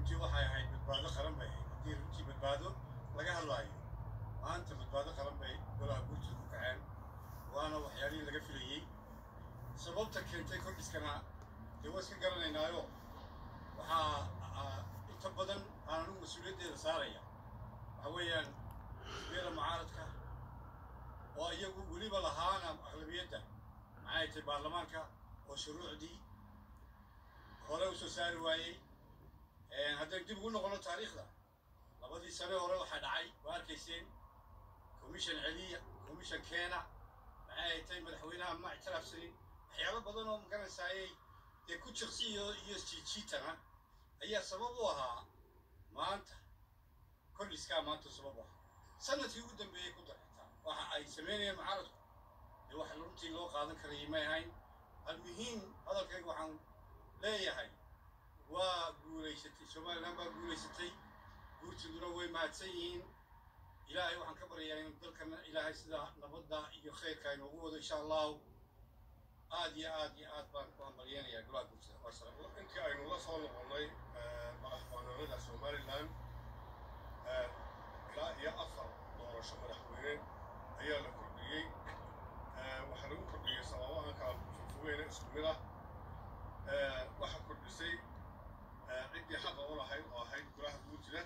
runtii waxay ahayd badbaado qaran bay ahayd haddii runtii badbaado laga hadlaayo maanta badbaado qaran bay golaha guurtida ku kaceen waana waxyaalihii laga filayey sababta keentay kordhiskana dee waa iska garanaynaayo waxaa inta badan aan anigu mas-uuliyaddeeda saaraya waxa weeyaan xisbiyada mucaaradka oo iyagu weliba lahaana aqlabiyadda maxay tahay baarlamaanka oo shuruucdii hore u soo saari waayey haddaynu dib ugu noqono taariikhda labadii sane hore waxaa dhacay waa arkayseen commission celiya commission keena maxay tahay madaxweynaha ma ictiraafsanin waxyaalo badan oo magaranaysayay dee ku jiqsi iyo iyo jiijiitana ayaa sabab u ahaa maanta kordhiskaa maanta sabab u ahaa sanadkii ugu dambeeyey ku darxitaa waxa ay samaynayeen mucaaradku dee wax runtii loo qaadan karayay may ahayn almuhiim hadalkayga waxaan leeyahay waa guulaysatay somalilan baa guulaysatay guurtiduna way mahadsan yihiin ilaahay waxaan ka baryayaa in dalkana ilaahay sida nabadda iyo khayrka inoogu wado insha allahu aad iyo aad iyo aad baan ku hambalyeenayaa golaha guurtida wasalaam intii aynu la soo noqonnay madaxbannaanada somalilan ilaa iyo afar doorasho madaxweyne ayaa la kordhiyey waxaa lagu kordhiyey sababo aan kala fogeyna isku mid ah waxaa kordhisay ciddii xaqa u lahayd oo ahayd golaha guurtida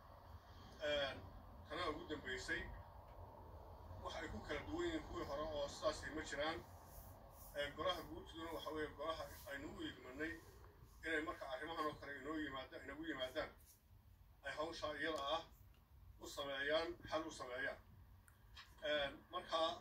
tana ugu dambaysay wax ay ku kala duwan yihiin kuwii hore oo sidaasay ma jiraan golaha guurtiduna waxa weeye golaha aynu u igmanay inay marka arrimahan oo kale inoo yimaadaan inagu yimaadaan ay hawshaa iyada ah u sameeyaan xal u sameeyaan markaa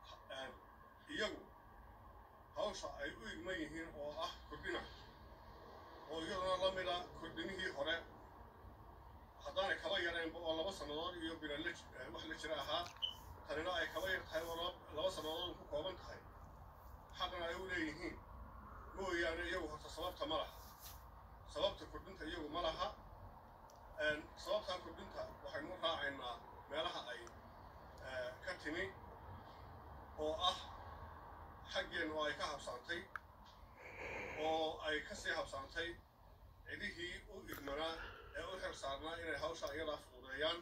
iyagu hawsha ay u igman yihiin oo ah kordhina oo iyaduna la mida kordhinihii hore haddaanay kaba yareenba oo laba sannadood iyo bilan wax la jira ahaa tanina ay kaba yar tahay oo laba sannadood ku kooban tahay xaqna ay u leeyihiin mooyaane iyagu horta sababta ma laha sababta kordhinta iyagu ma laha sababtaa kordhinta waxaynu raacaynaa meelaha ay ka timi oo ah xaggeennu oo ay ka habsaantay oo ay ka sii habsaantay cidihii u igmanaa ee u xil saarnaa inay hawsha iyadaa fududeeyaan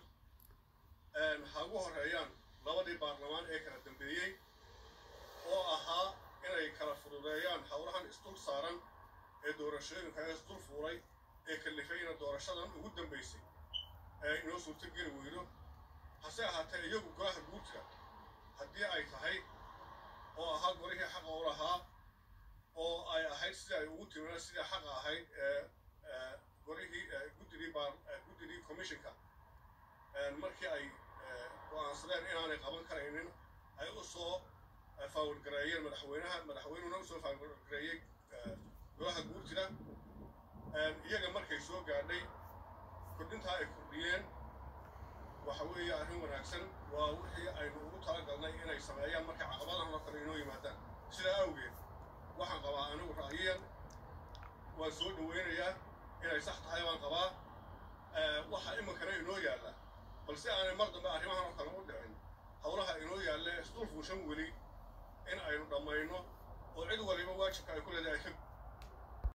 ha ugu horreeyaan labadii baarlamaan ee kala dambeeyey oo ahaa inay kala fududeeyaan howlahan isdul saaran ee doorashooyinka ee isdul fuulay ee kalifayna doorashadan ugu dambaysay ee inoo suurto geli weydo hase ahaatee iyagu golaha guurta haddii ay tahay oo ahaa golihii xaqa u lahaa oo ay ahayd sidii ay ugu timina sidii xaqa ahayd ee golihii guddigii baar guddigii commissionka markii ay go'aansadeen inaanay qaban karaynin ay u soo faawilgareeyeen madaxweynaha madaxweynuhuna usoo faawilgareeyey golaha guurtida iyaga markay soo gaadhay kordhintaa ay kordhiyeen waxa weeye arrin wanaagsan waa wixii aynu ugu talagalnay inay sameeyaan markay caqabadahan oo kale inoo yimaadaan sidaa awgeed waxaan qabaa anigu ra'yiyan waan soo dhoweynayaa inay sax tahay baan qabaa waxa iminkana inoo yaalla balse aanay mar dambe arrimahan oo kale u dhicin howlaha inoo yaalla isdul fuushan weli in aynu dhammayno oo cid waliba waajibka ay ku leedahay ay ka